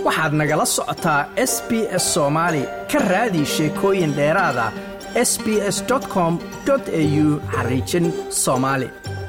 waxaad nagala socotaa s b s soomaali ka raadi sheekooyin dheeraada s b s com au xariijin soomaali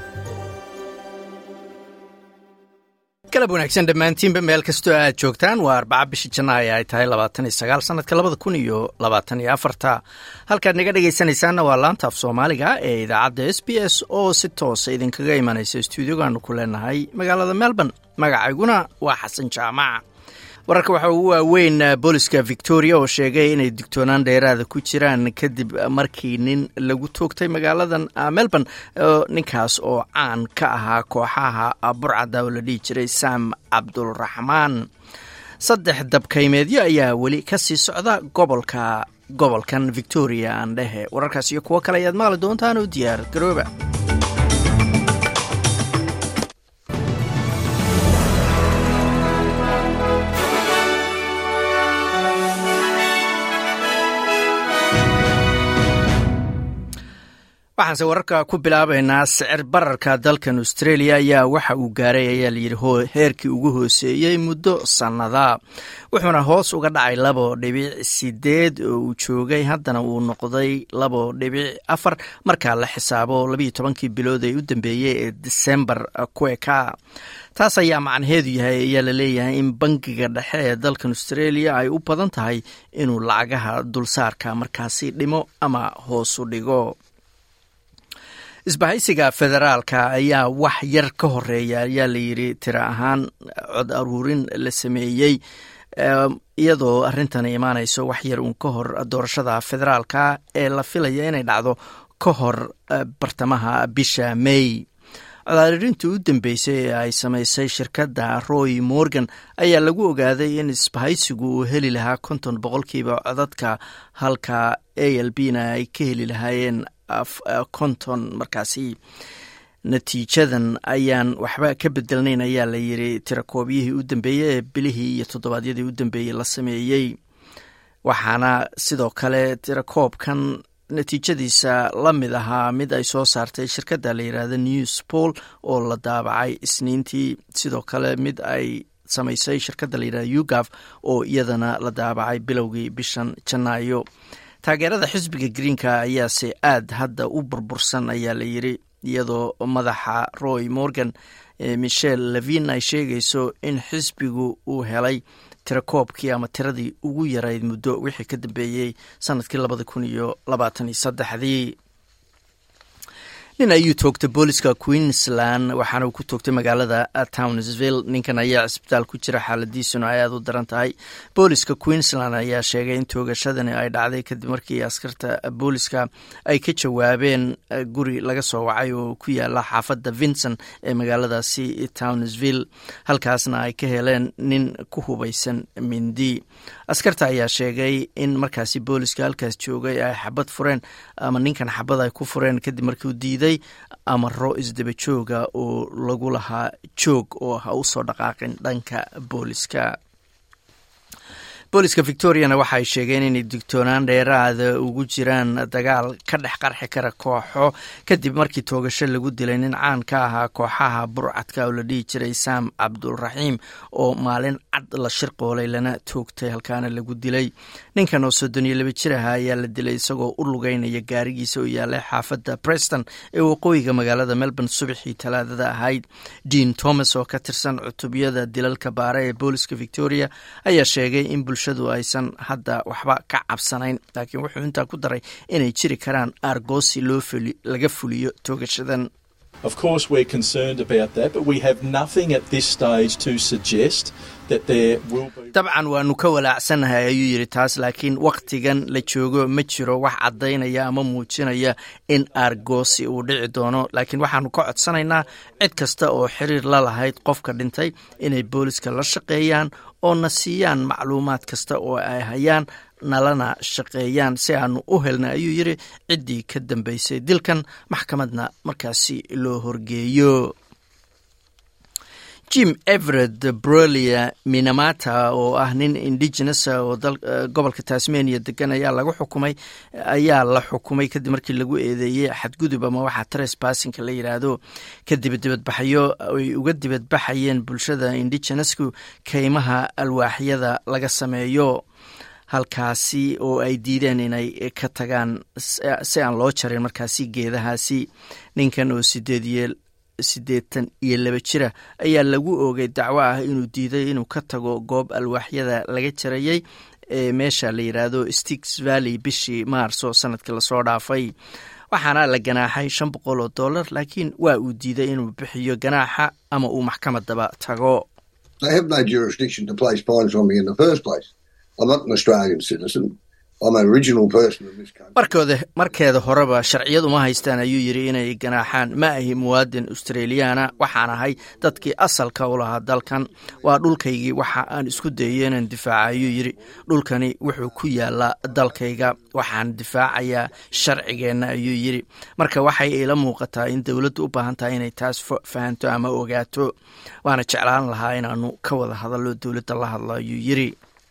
galab wanaagsan dhammaantiinba meel kastoo aad joogtaan waa arbaca bisha janaayo ay tahay labaatan iyo sagaal sanadka labada kun iyo labaatan iyo afarta halkaad naga dhegaysanaysaanna waa laanta af soomaaliga ee idaacadda s b s oo si toosa idinkaga imanaysa stuudiogaanu ku leenahay magaalada melbourne magacayguna waa xasan jaamac wararka waxaa ugu waaweyn booliska victoria oo sheegay inay digtoonaan dheeraada ku jiraan kadib markii nin lagu toogtay magaaladan melbourne ninkaas oo caan ka ahaa kooxaha burcada oo la dhihi jiray sam cabdulraxmaan saddex dabkaymeedyo ayaa weli ka sii socda gobolka gobolkan victoria aan dhehe wararkaas iyo kuwo kale ayaad maqli doontaan oo diyaar garooba waxaanse wararka ku bilaabaynaa sicir bararka dalkan australia ayaa waxa uu gaaray ayaa layidhi heerkii ugu hooseeyey muddo sannada wuxuuna hoos uga dhacay labo dhibic sideed oo uu joogay haddana uu noqday labo dhibic afar markaa la xisaabo labiiyo tobankii bilood ee u dambeeyey ee disembar kueka taas ayaa macnaheedu yahay ayaa la leeyahay in bangiga dhexe ee dalkan australia ay u badan tahay inuu lacagaha dulsaarka markaasi dhimo ama hoos u dhigo isbahaysiga federaalka ayaa wax yar ka horeeya ayaa layidhi tiro ahaan cod aruurin la sameeyey iyadoo arrintan imaanayso wax yar uun ka hor doorashada federaalka ee la filaya inay dhacdo ka hor bartamaha bisha may codaririntii u dambeysay ee ay samaysay shirkadda roy morgan ayaa lagu ogaaday in isbahaysigu uu heli lahaa konton boqolkiiba codadka halka a l b na ay ka heli lahaayeen konton markaasi natiijadan ayaan waxba ka bedelnayn ayaa la yidhi tirakoobyihii u dambeeyey ee bilihii iyo toddobaadyadii u dambeeyey la sameeyey waxaana sidoo kale tirakoobkan natiijadiisa la mid ahaa mid ay soo saartay shirkadda la yidhaahda news poll oo la daabacay isniintii sidoo kale mid ay samaysay shirkadda la yidhahda ugaf oo iyadana la daabacay bilowgii bishan janaayo taageerada xisbiga greenka ayaase aad hadda u burbursan ayaa la yidhi iyadoo madaxa roy morgan michel levin ay sheegayso in xisbigu uu helay tirakoobkii ama tiradii ugu yarayd muddo wixii ka dambeeyey sanadkii labada kun iyo labaatan iyo saddexdii nin ayuu toogtay booliska queensland waxaana uu ku toogtay magaalada townsville ninkan ayaa cisbitaal ku jira xaaladiisuna ay aad u daran tahay booliska queensland ayaa sheegay in toogashadani ay dhacday kadib markii askarta booliska ay ka jawaabeen guri laga soo wacay oo ku yaala xaafadda vincent ee magaaladaasi townsville halkaasna ay ka heleen nin ku hubaysan mindi askarta ayaa sheegay in markaasi booliska halkaas joogay ay xabad fureen ama ninkan xabad ay ku fureen kadib markii uu diiday amaro isdaba jooga oo lagu lahaa joog oo ha u soo dhaqaaqin dhanka booliska booliska victoriana waxaay sheegeen inay digtoonaan dheeraada ugu jiraan dagaal ka dhex qarxi kara kooxo kadib markii toogasho lagu dilay nin caan ka ahaa kooxaha burcadka oo la dhihi jiray sam cabdulraxiim oo maalin cad la shirqoolay lana toogtay halkaana lagu dilay ninkan oo soddon iyo laba jir aha ayaa la dilay isagoo u lugeynaya gaarigiisa oo yaalay xaafadda preston ee waqooyiga magaalada melbourne subaxii talaadada ahayd dean thomas oo ka tirsan cutubiyada dilalka baare ee booliska victoria ayaa sheegay in bulshadu aysan hadda waxba ka cabsanayn laakiin wuxuu intaa ku daray inay jiri karaan aargoosi loo laga fuliyo toogashadan Of course, we're concerned about that, but we have nothing at this stage to suggest that there will be. dabcan waanu ka walaacsanahay ayuu yidhi taas laakiin wakhtigan la joogo ma jiro wax caddaynaya ama muujinaya in aargoosi uu dhici doono laakiin waxaanu ka codsanaynaa cid kasta oo xiriir la lahayd qofka dhintay inay booliska la shaqeeyaan oo na siiyaan macluumaad kasta oo ay hayaan nalana shaqeeyaan si aanu u helna ayuu yidhi ciddii ka dambeysay dilkan maxkamadna markaasi loo horgeeyo jim everett brolia minamata oo ah nin indigenous oo gobolka tasmania degan ayaa lagu xukumay ayaa la xukumay kadib markii lagu eedeeyey xadgudub ama waxaa tresbassinka la yidhaahdo kadib dibadbaxyo ay uga dibadbaxayeen bulshada indigenouska keymaha alwaaxyada laga sameeyo halkaasi oo ay diideen inay ka tagaan si aan loo jarin markaasi geedahaasi ninkan oo sideed siddeetan iyo laba jira ayaa lagu oogay dacwo ah inuu diiday inuu ka tago goob alwaaxyada laga jarayay ee meesha la yidhaahdo stix valley bishii maarso sanadkii lasoo dhaafay waxaana la ganaaxay shan boqol oo dollar laakiin waa uu diiday inuu bixiyo ganaaxa ama uu maxkamadaba tago markooda markeeda horeba sharciyad uma haystaan ayuu yidhi inay ganaaxaan ma ahi muwaadin australiyaana waxaan ahay dadkii asalka u lahaa dalkan waa dhulkaygii waxa aan isku dayay inaan difaaca ayuu yidhi dhulkani wuxuu ku yaalaa dalkayga waxaan difaacayaa sharcigeenna ayuu yidhi marka waxay ila muuqataa in dowladdu u baahan tahay inay taas fahanto ama ogaato waana jeclaan lahaa inaanu ka wada hadallo dowladda la hadlo ayuu yidhi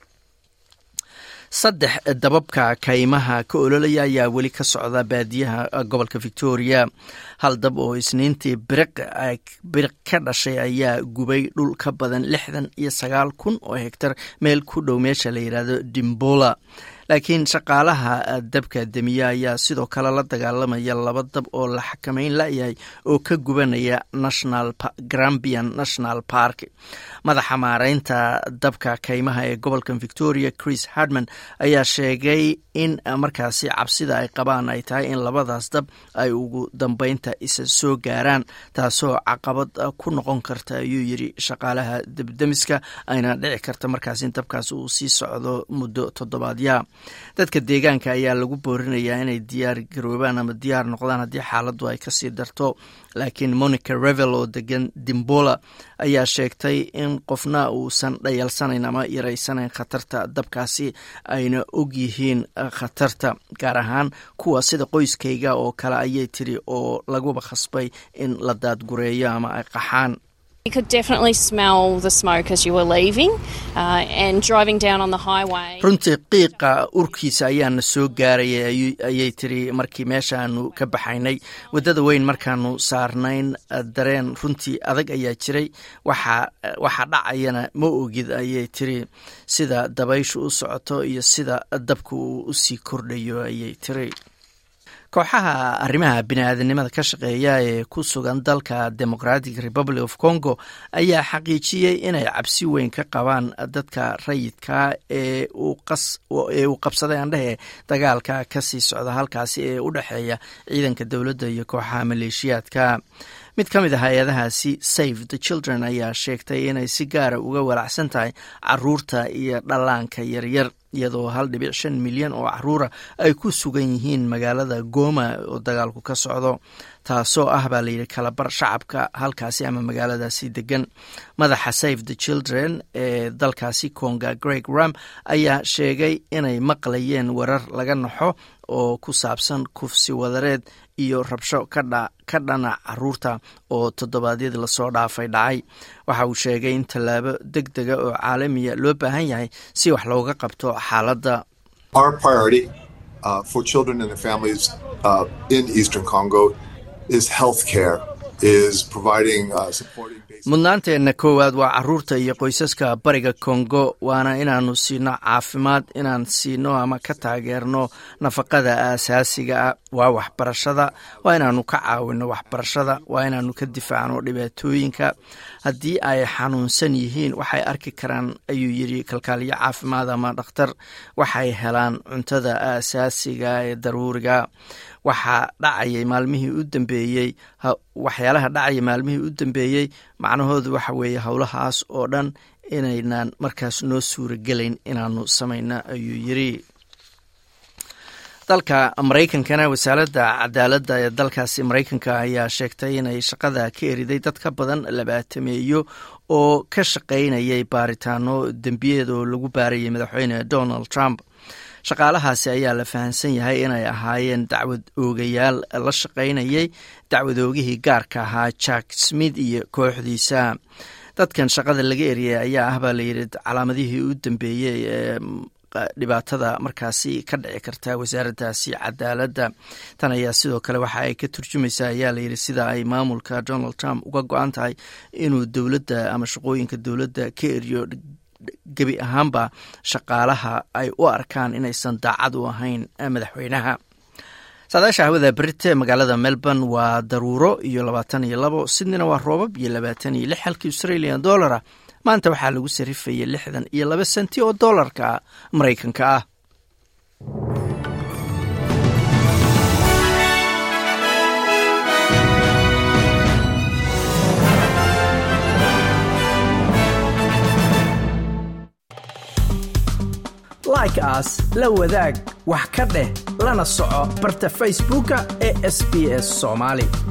saddex dababka kaymaha ka ololaya ayaa weli ka socda baadiyaha gobolka victoria hal dab oo isniintii biriq ka dhashay ayaa gubay dhul ka badan lixdan iyo sagaal kun oo hegtar meel ku dhow meesha la yidhaahdo dimbola laakiin shaqaalaha dabka demiya ayaa sidoo kale la dagaalamaya laba dab oo la xakameyn layahay oo ka gubanaya national grambian national park madaxa maareynta dabka kaymaha ee gobolka victoria chris hardman ayaa sheegay in markaasi cabsida ay qabaan ay tahay in labadaas dab ay ugu dambeynta isa soo gaaraan taasoo caqabad ku noqon karta ayuu yidhi shaqaalaha debdemiska ayna dhici karta markaas in dabkaas uu sii socdo muddo toddobaadya dadka deegaanka ayaa lagu boorinayaa inay diyaar garoobaan ama diyaar noqdaan haddii xaaladdu ay kasii darto laakiin monica revel oo degan dimbola ayaa sheegtay in qofna uusan dhayalsanayn ama yaraysanayn khatarta dabkaasi ayna og yihiin khatarta gaar ahaan kuwa sida qoyskayga oo kale ayay tiri oo laguba khasbay in la daadgureeyo ama ay qaxaan You could definitely smell the smoke as you were leaving uh, and driving down on the highway. runtii qiiqa urkiisa ayaana soo gaarayay ayay tiri markii meeshaanu ka baxaynay waddada weyn markaanu saarnayn dareen runtii adag ayaa jiray waxa dhacayana ma ogid ayay tiri sida dabayshu u socoto iyo sida dabka uu usii kordhayo ayay tiri kooxaha arrimaha bini-aadanimada ka shaqeeya ee ku sugan dalka democratic republic of congo ayaa xaqiijiyey inay cabsi weyn ka qabaan dadka rayidka ee uu qabsaday andhehe dagaalka kasii socda halkaasi ee u dhexeeya ciidanka dowladda iyo kooxaha maleeshiyaadka mid ka mid a hay-adahaasi save the children ayaa sheegtay inay si gaara uga walacsan tahay caruurta iyo dhallaanka yaryar iyadoo hal dhibic shan milyan oo caruura ay ku sugan yihiin magaalada goma oo dagaalku ka socdo taasoo ah baa layidhi kalabar shacabka halkaasi ama magaaladaasi degan madaxa save the children ee dalkaasi conga greg ram ayaa sheegay inay maqlayeen warar laga naxo oo ku saabsan kufsi wadareed iyo rabsho ka dhana caruurta oo toddobaadyadii lasoo dhaafay dhacay waxa uu sheegay in tallaabo deg dega oo caalamiya loo baahan yahay si wax looga qabto xaaladda mudnaanteenna koowaad waa caruurta iyo qoysaska bariga kongo waana inaanu siino caafimaad inaan siino ama ka taageerno nafaqada aasaasiga ah waa waxbarashada waa inaanu ka caawino waxbarashada waa inaanu ka difaacno dhibaatooyinka haddii ay xanuunsan yihiin waxay arki karaan ayuu yidhi kalkaaliyo caafimaad ama dhakhtar waxay helaan cuntada aasaasiga ee daruuriga waxaa dhacayay maalmihii u dambeeyey waxyaalaha dhacaya maalmihii u dambeeyey macnahoodu waxa weeye howlahaas oo dhan inaynan markaas noo suuragelayn inaanu samayno ayuu yidri dalka maraykankana wasaaradda cadaaladda ee dalkaasi maraykanka ayaa sheegtay inay shaqada ka eriday dad ka badan labaatameeyo oo ka shaqaynayay baaritaano dembiyeed oo lagu baarayay madaxweyne donald trump shaqaalahaasi ayaa la fahamsan yahay inay ahaayeen dacwad oogayaal la shaqaynayay dacwad oogihii gaarka ahaa jack smith iyo kooxdiisa dadkan shaqada laga eriyay ayaa ah baa layidhi calaamadihii u dambeeyey ee dhibaatada markaasi ka dhici karta wasaaraddaasi cadaaladda tan ayaa sidoo kale waxa ay ka turjumaysaa ayaa layidhi sida ay maamulka donald trump uga go-an tahay inuu dowladda ama shaqooyinka dowladda ka eriyo gebi ahaanba shaqaalaha ay u arkaan inaysan daacad u ahayn madaxweynaha saadaasha hawada berite magaalada melbourne waa daruuro iyo labaatan iyo labo sydneyna waa roobab iyo labaatan iyo lix halkii australian dollara maanta waxaa lagu sarifayay lixdan iyo laba senti oo dollarka maraykanka ah like aas la wadaag wax ka dheh lana soco barta facebooka ee sb s somaali